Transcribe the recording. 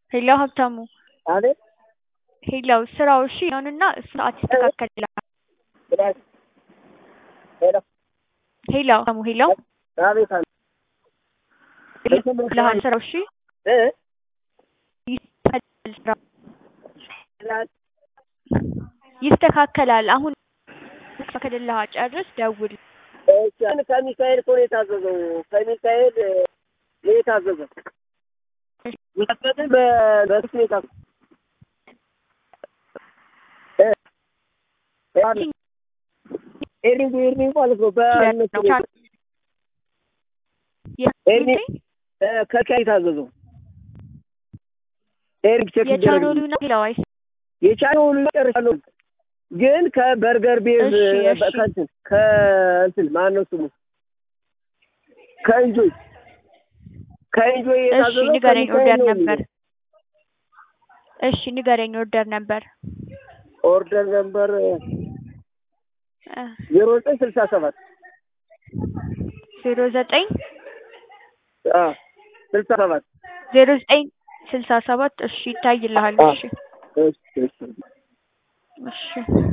ሄሎ ሀብታሙ አቤት ሄሎ ስራው እሺ ይሁንና ሰዓት ይስተካከልልሃል። ሄሎ ሄሎ ሀብታሙ ሄሎ አቤት አለ ይስተካከልልሃል ስራው እሺ እ ይስተካከላል ስራው ይስተካከላል። አሁን ይስተካከልልሃል። ጨርስ ደውል። እሺ ከሚካኤል እኮ ነው የታዘዘው። ከሚካኤል ነው የታዘዘው። ሚካኤል በስልክ ነው የታዘዘው። ኤርሚንግ ኤርሚንግ ማለት ነው። በእነሱ ኤርሚንግ ከካይ የታዘዘው ኤሪክ ቼክ የቻናሉ ነው ሌላው አይስ የቻናሉ ጨርሻለሁ፣ ግን ከበርገር ቤዝ እሺ፣ እሺ። ከእንትን ከእንትን ማነው ስሙ ከእንጆይ ከእንጆይ እሺ የታዘዘው ንገረኝ ከሚካኤል ኦርደር ነው ነበር። የሚለው። እሺ ንገረኝ ኦርደር ነበር ኦርደር ነምበር ዜሮ ዘጠኝ ስልሳ ሰባት ዜሮ ዘጠኝ ስልሳ ሰባት ዜሮ ዘጠኝ ስልሳ ሰባት እሺ ይታይልሃል። እሺ እሺ እሺ እሺ